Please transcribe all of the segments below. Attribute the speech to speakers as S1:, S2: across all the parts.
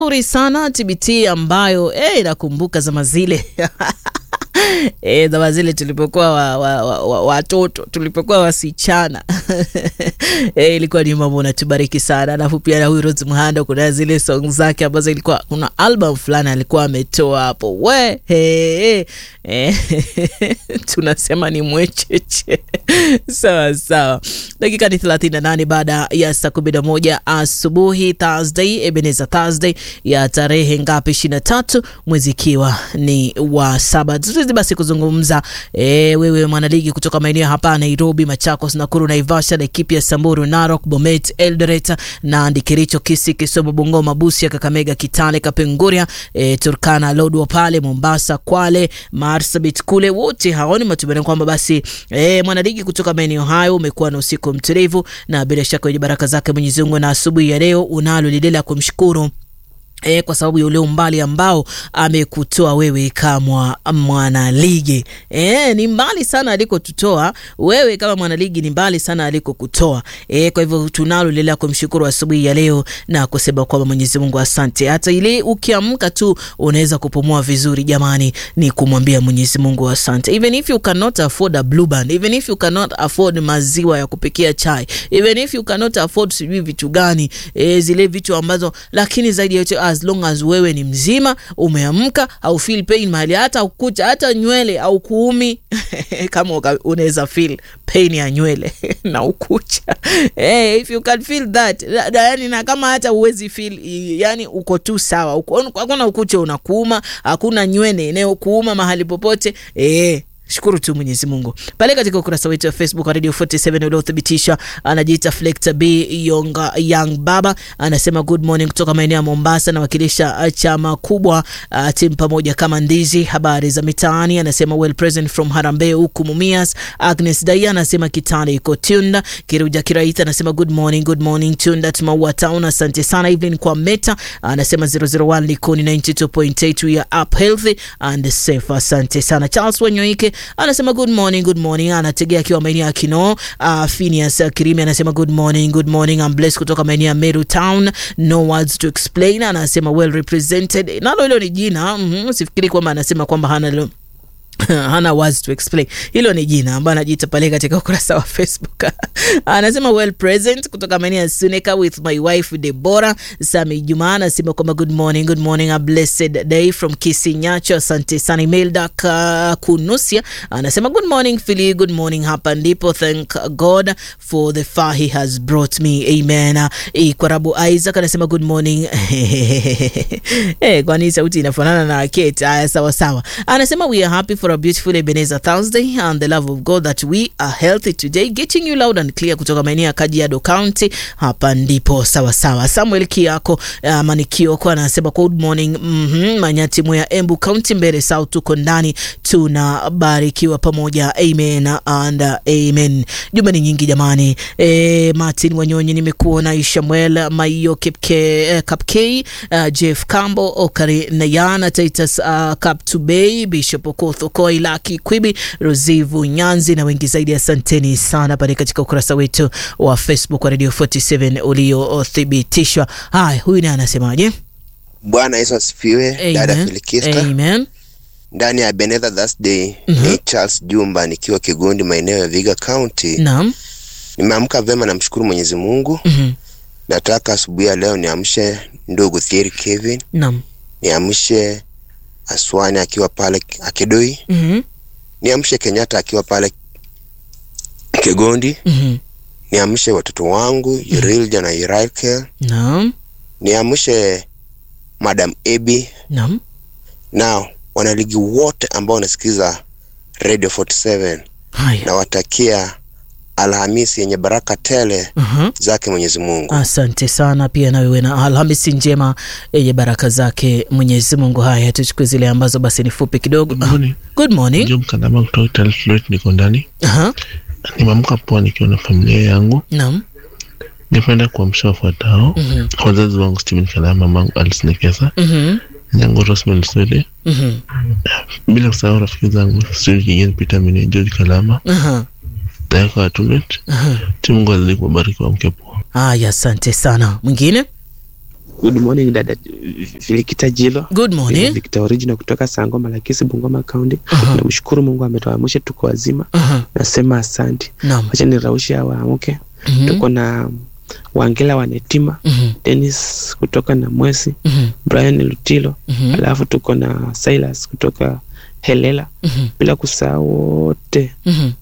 S1: nzuri sana TBT ambayo eh, inakumbuka zama zile E, zama zile tulipokuwa watoto wa, wa, wa, wa tulipokuwa wasichana e, ilikuwa ni mambo natubariki sana. Alafu pia na huyu Rose Muhando kuna zile song zake ambazo ilikuwa kuna album fulani alikuwa ametoa hapo we he, e, tunasema ni mwecheche sawa sawa. Dakika ni 38 baada ya saa 11 asubuhi Thursday, Ebenezer Thursday ya tarehe ngapi? 23 mwezi ikiwa ni wa saba basi kuzungumza e, wewe mwanaligi kutoka maeneo hapa Nairobi, Machakos, Nakuru, Naivasha, Laikipia, Samburu, Narok, Bomet, Eldoret, Nandi, Kericho, Kisii, Kisumu, Bungoma, Busia, Kakamega, Kitale, Kapenguria, e, Turkana, Lodwar pale Mombasa, Kwale, Marsabit kule, wote hao ni matumaini kwamba basi e, mwanaligi kutoka maeneo hayo umekuwa na usiku mtulivu na bila shaka wenye baraka zake Mwenyezi Mungu, na asubuhi ya leo unalo lile la kumshukuru E, kwa sababu ya ule umbali ambao amekutoa wewe kama mwanaligi. E, ni mbali sana alikotutoa wewe kama mwanaligi, ni mbali sana alikokutoa. E, kwa hivyo tunalo lile kumshukuru asubuhi ya leo na kusema kwamba Mwenyezi Mungu asante. Hata ile ukiamka tu unaweza kupumua vizuri, jamani, ni kumwambia Mwenyezi Mungu asante. Even if you cannot afford a blue band, even if you cannot afford maziwa ya kupikia chai, even if you cannot afford sijui vitu gani, e, zile vitu ambazo, lakini zaidi ya yote as long as wewe ni mzima umeamka, au feel pain mahali hata ukucha hata nywele au kuumi kama unaweza feel pain ya nywele na ukucha hey, if you can feel that yani, na kama hata uwezi feel yani, uko tu sawa, hakuna ukucha unakuuma, hakuna nywele inayokuuma mahali popote eh. Shukuru tu Mwenyezi Mungu. Pale katika ukurasa wetu wa Facebook wa Radio 47 uliothibitisha, anajiita Flector B Young, Young Baba anasema good morning kutoka maeneo ya Mombasa, nawakilisha chama kubwa uh, timu pamoja kama ndizi. Habari za mitaani, anasema well present from Harambee huku Mumias. Agnes Daya anasema Kitale iko Tunda. Kiruja Kiraita anasema good morning, good morning Tunda Maua Town. Asante sana Evelyn kwa Meta anasema 001 Likoni 92.8 we are up healthy and safe. Asante sana Charles Wanyoike anasema good morning, good morning. Anategea akiwa maeneo ya Kino. Uh, Phineas Kirimi anasema good morning, good morning. I'm blessed kutoka maeneo ya Meru Town. No words to explain. Anasema well represented. Nalo hilo ni jina. Mm -hmm. Sifikiri kwamba anasema kwamba hana lo hana words to explain. Hilo ni jina ambayo anajiita pale katika ukurasa wa Facebook. Anasema well present kutoka maeneo ya Suneka with my wife Deborah. Sami Juma anasema kwamba good morning, good morning, a blessed day from Kisinyacho. Asante sana. Imelda Kunusia anasema good morning Philly, good morning. Hapa ndipo, thank God for the far he has brought me. Amen. Ikwarabu Isaac anasema good morning. Eh, kwani sauti inafanana na Kate? Haya, sawa sawa. Anasema we are happy for a beautiful Ebenezer Thursday and the love of God that we are healthy today getting you loud and clear kutoka maeneo ya Kajiado County. Hapa ndipo sawa sawa. Samuel Kiako uh, Manikio kwa anasema good morning mm -hmm. Manyati Moya Embu County Mbere South, tuko ndani tunabarikiwa pamoja, amen and amen. Jumbe ni nyingi jamani. E, Martin Wanyonyi nimekuona, Ishamuel Maiyo Kipke Kapkei uh, Jeff Kambo Okari Nayana Titus uh, Kaptubei Bishop Okotho Koi Laki Kwibi Rozivu Nyanzi na wengi zaidi. Asanteni sana pale katika ukurasa wetu wa Facebook wa Radio 47 uliothibitishwa. Haya, huyu naye anasemaje?
S2: Bwana Yesu asifiwe. Dada Filikista,
S1: Amen.
S2: ndani ya Ebenezer Thursday mm -hmm. Ni Charles Jumba nikiwa Kigundi maeneo ya Viga County.
S1: Naam.
S2: Nimeamka vema, namshukuru Mwenyezi Mungu.
S1: mm -hmm.
S2: Nataka asubuhi ya leo niamshe ndugu Thierry Kevin.
S1: Naam.
S2: Niamshe Aswani akiwa pale Akidoi.
S1: mm -hmm.
S2: Niamshe Kenyatta akiwa pale Kigondi.
S1: mm -hmm.
S2: Niamshe watoto wangu Yurilja na Irakel.
S1: Naam.
S2: Niamshe Madam Ebi
S1: Naam.
S2: na wanaligi wote ambao wanasikiza Radio 47
S1: Haya.
S2: nawatakia Alhamisi yenye baraka tele
S1: uh-huh.
S2: zake Mwenyezi Mungu.
S1: Asante sana pia na wewe na Alhamisi njema yenye baraka zake Mwenyezi Mungu. Haya, tuchukue zile ambazo basi ni fupi kidogo.
S3: Good morning.
S1: Good morning.
S3: Job Kadama kutoka Italy Floyd, niko ndani.
S1: Aha.
S3: Nimeamka poa nikiwa na familia yangu.
S1: Naam.
S3: Ningependa kuamsha wafuatao.
S1: Mhm.
S3: Wazazi wangu Steven Kadama, mamangu Alice Nekesa,
S1: Mhm.
S3: nyangu Rosemary Swede,
S1: Mhm.
S3: bila kusahau rafiki zangu Steve Kigeni, Peter Mine, George Kalama,
S1: Aha.
S3: Tayaka Atumet.
S1: Aha.
S3: Mungu azidi kuwabariki, waamke poa.
S1: Haya, asante sana. Mwingine?
S4: Good morning dada Filikita Jilo.
S1: Good morning.
S4: Victor Original kutoka Sangoma Lakisi, Bungoma County.
S1: Aha.
S4: Namshukuru Mungu ametuamsha tuko wazima.
S1: Aha.
S4: Nasema asante.
S1: Naam.
S4: Wacha niraushe hawa waamke.
S1: Mhm.
S4: Tuko na Wangela Wanetima,
S1: Mhm.
S4: Dennis kutoka na Mwesi,
S1: Mhm.
S4: Brian Lutilo,
S1: Mhm.
S4: alafu tuko na Silas kutoka Helela,
S1: Mhm.
S4: bila kusahau wote
S1: Mhm.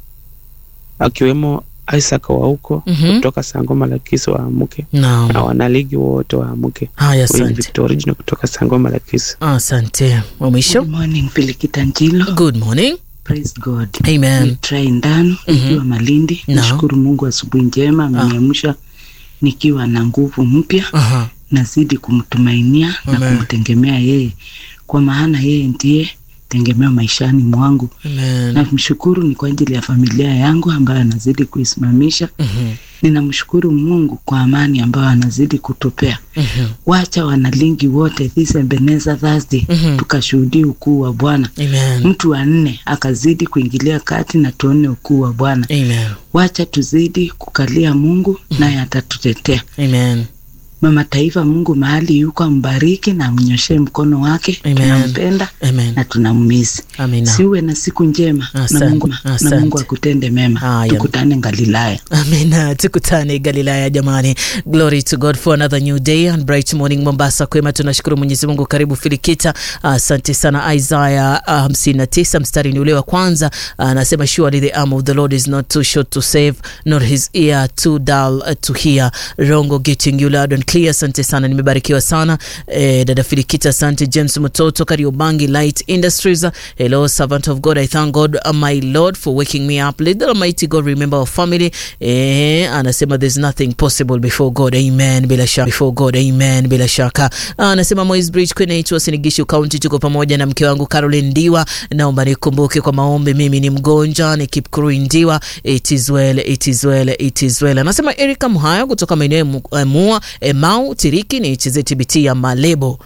S4: akiwemo Isaac wa huko
S1: Mhm.
S4: kutoka Sangoma Lakisi waamke, na
S1: Naam.
S4: wanaligi wote waamke.
S1: Haya,
S4: Huyu ni
S1: asante.
S4: Victor Original kutoka Sangoma Lakisi.
S1: Asante. Wa mwisho.
S5: Good morning Filikita Njilo.
S1: Good morning.
S5: Praise God.
S1: Amen.
S5: Ni Try Ndano
S1: Mhm.
S5: nikiwa Malindi.
S1: No.
S5: Nashukuru Mungu asubuhi njema ameniamsha nikiwa na nguvu mpya.
S1: Aha.
S5: Nazidi kumtumainia na
S1: Amen.
S5: kumtegemea yeye, kwa maana yeye ndiye tegemeo maishani mwangu.
S1: Amen.
S5: Namshukuru ni kwa ajili ya familia yangu ambayo anazidi kuisimamisha.
S1: Mhm.
S5: Ninamshukuru Mungu kwa amani ambayo anazidi kutupea.
S1: Mhm.
S5: Wacha wanalingi wote this Ebenezer Thursday
S1: Mhm.
S5: tukashuhudie ukuu wa Bwana.
S1: Amen.
S5: mtu wa nne akazidi kuingilia kati na tuone ukuu wa Bwana.
S1: Amen.
S5: Wacha tuzidi kukalia Mungu naye atatutetea.
S1: Amen.
S5: Mama Taifa, Mungu mahali yuko ambariki na amnyoshee mkono wake.
S1: Amen.
S5: Tunampenda
S1: Amen.
S5: na tunammisi.
S1: Amina.
S5: Siwe na siku njema
S1: Asante,
S5: na Mungu, na
S1: asante.
S5: Mungu akutende mema.
S1: Haya.
S5: Tukutane Galilaya.
S1: Amina, tukutane Galilaya jamani. Glory to God for another new day and bright morning Mombasa. Kwema, tunashukuru Mwenyezi Mungu. Karibu Filikita, asante sana. Isaya uh, 59 mstari ni ule wa kwanza anasema, surely the arm of the Lord is not too short to save nor his ear too dull uh, to hear. Rongo getting you loud and clear. Asante sana, nimebarikiwa sana eh, dada Filikita. Asante James Mutoto, Kariobangi Light Industries. Hello servant of God, I thank God uh, my Lord for waking me up. Let the Almighty God remember our family. Eh, anasema there's nothing possible before God. Amen. Bila shaka before God. Amen. Bila shaka. Anasema Moi's Bridge kwenye itwa Sinigishu County, tuko pamoja na mke wangu Caroline Ndiwa. Naomba nikumbuke kwa maombi, mimi ni mgonjwa, ni keep Kuru Ndiwa. It is well, it is well, it is well. Anasema Erika Mhayo kutoka maeneo ya Mu- eh, Mua, eh, Mau Tiriki ni HZ TBT ya Malebo.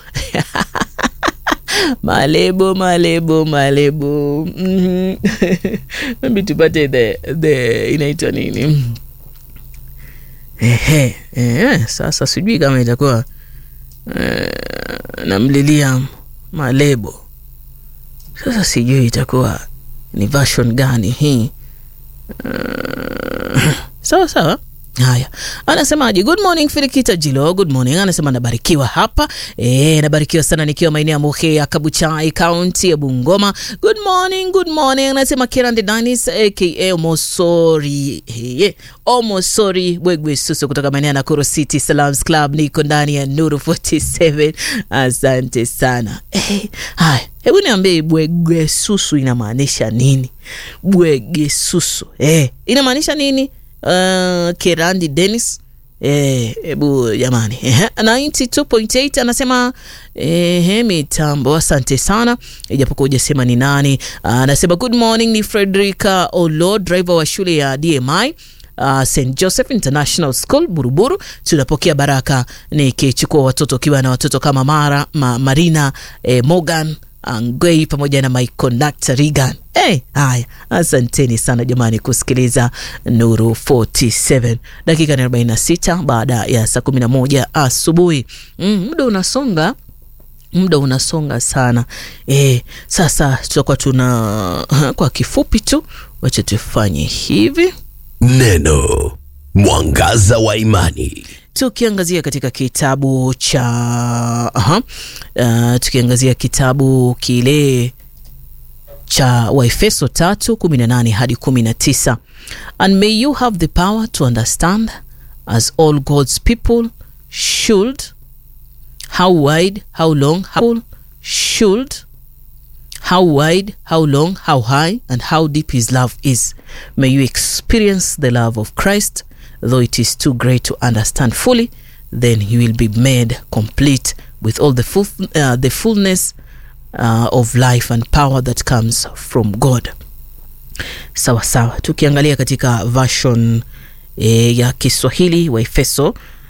S1: malebo malebo malebo Mhm. maybe tupate the, the inaitwa nini ehe ehe sasa sijui kama itakuwa eh, namlilia malebo sasa sijui itakuwa ni version gani hii Eh, sawa sawa haya anasemaje good morning filikita jilo good morning anasema nabarikiwa hapa e, nabarikiwa sana nikiwa maeneo ya muhe ya kabuchai kaunti ya bungoma good morning good morning anasema kirande danis aka omosori hey, omosori bwegwe susu kutoka maeneo ya nakuru city salams club niko ndani ya nuru 47 asante sana hey, haya hebu niambie bwege susu inamaanisha nini bwege susu eh, inamaanisha nini uh, kerandi denis Eh, hebu jamani Ehe, 92.8 anasema ehe, mitambo asante sana ijapokuwa hujasema ni nani Ah, anasema good morning ni frederica olo driver wa shule ya dmi Uh, st joseph international school buruburu tunapokea baraka nikichukua watoto ukiwa na watoto kama mara ma, marina eh, morgan angwei pamoja na my conductor regan Hey, haya asanteni sana jamani kusikiliza nuru 47 dakika ni 46 baada ya saa 11 asubuhi mm, muda unasonga muda unasonga sana e, sasa tutakuwa tuna kwa kifupi tu wacha tufanye hivi
S6: Neno mwangaza wa imani.
S1: tukiangazia katika kitabu cha aha, uh, tukiangazia kitabu kile cha waefeso tatu kumi na nane hadi kumi na tisa and may you have the power to understand as all god's people should how wide how long how should how wide, how long, how high, and how deep His love is. May you experience the love of Christ, though it is too great to understand fully. Then you will be made complete with all the full, uh, the fullness uh, of life and power that comes from God. Sawa sawa, tukiangalia katika version e, ya Kiswahili Waefeso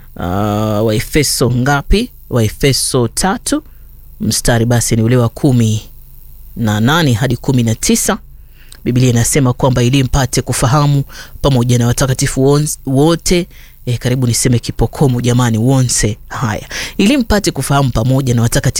S1: uh, Waefeso ngapi? Waefeso tatu mstari basi ni ule wa kumi na nane hadi kumi na tisa biblia inasema kwamba ili mpate kufahamu pamoja na watakatifu won- wote E, karibu niseme kipokomo jamani, wonse. Haya, ili mpate kufahamu pamoja na watakatifu